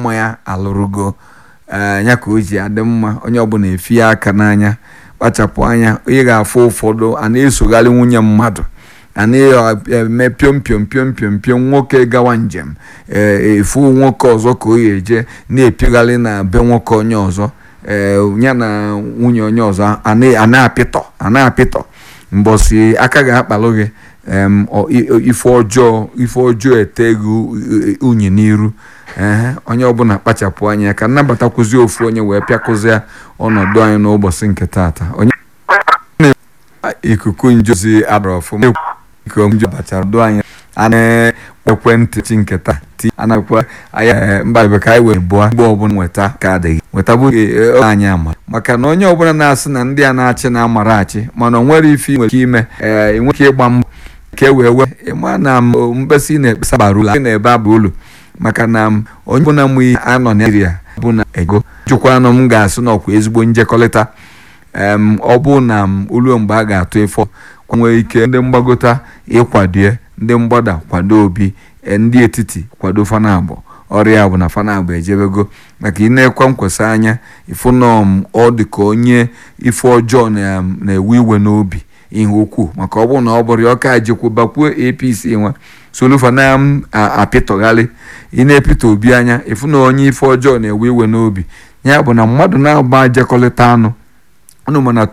mma ya alụrụgo ya ka o ji adị mma onye ọbụla efi ya aka n'anya kpachapụ anya onye ga-afụ ụfọdụ a na-esogharị nwunye mmadụ a na-eme piom piom piom piom piom nwoke gawa njem efu nwoke ọzọ ka o eje na-epigharị na be nwoke onye ọzọ ya na nwunye onye ọzọ a na-apịtọ a na-apịtọ mbọsi aka ga-akpalụ gị ife ọjọọ ife ọjọọ eteghị unyi n'iru onye ọbụla kpachapụ anya ka nnabatakwuzi ofu onye wee pịakụzie ọnọdụ anyị n'ụbọchị nke taata onye ikuku njozi adọrọ ọfụma ikuku njo bachara do anyị ana ekwentị chi nke taa ti anakwa anya mba ka anyị wee bụọ mgbe ọbụla nweta ka adịghị nweta bụ anyị ama maka na onye ọbụla na-asị na ndị a na-achị na-amara achị mana o nwere ife nwere ike ime ee nwere ike ịgba mbọ ka e wee wee ịma na mkpesa ị na-ekpesa bara ụlọ na-ebe abụ ụlọ maka na onye ọbụla mụ ihe anọ naijiria bụ na ego jụkwanụ m ga-asị na ọkwa ezigbo njekọrịta ọ bụ na olu mgbe a ga-atụ efọ nwere ike ndị mgbagota ịkwadie ndị mgbada kwado obi ndị etiti kwado fanabụ ọrịa bụ na fanabụ ejebego maka ị na-ekwe nkwesị anya ịfụnọm ọ dị ka onye ife ọjọọ na-ewe iwe n'obi ihe ukwuu maka ọ bụrụ na ọ bụrụ ya ọka jikwubakwuo apc nwa solufa na-apịtọgharị ị na-epịta obi anya ịfụ na onye ife ọjọọ na-ewe iwe n'obi ya bụ na mmadụ na-agba jekọrịta anụ unu mana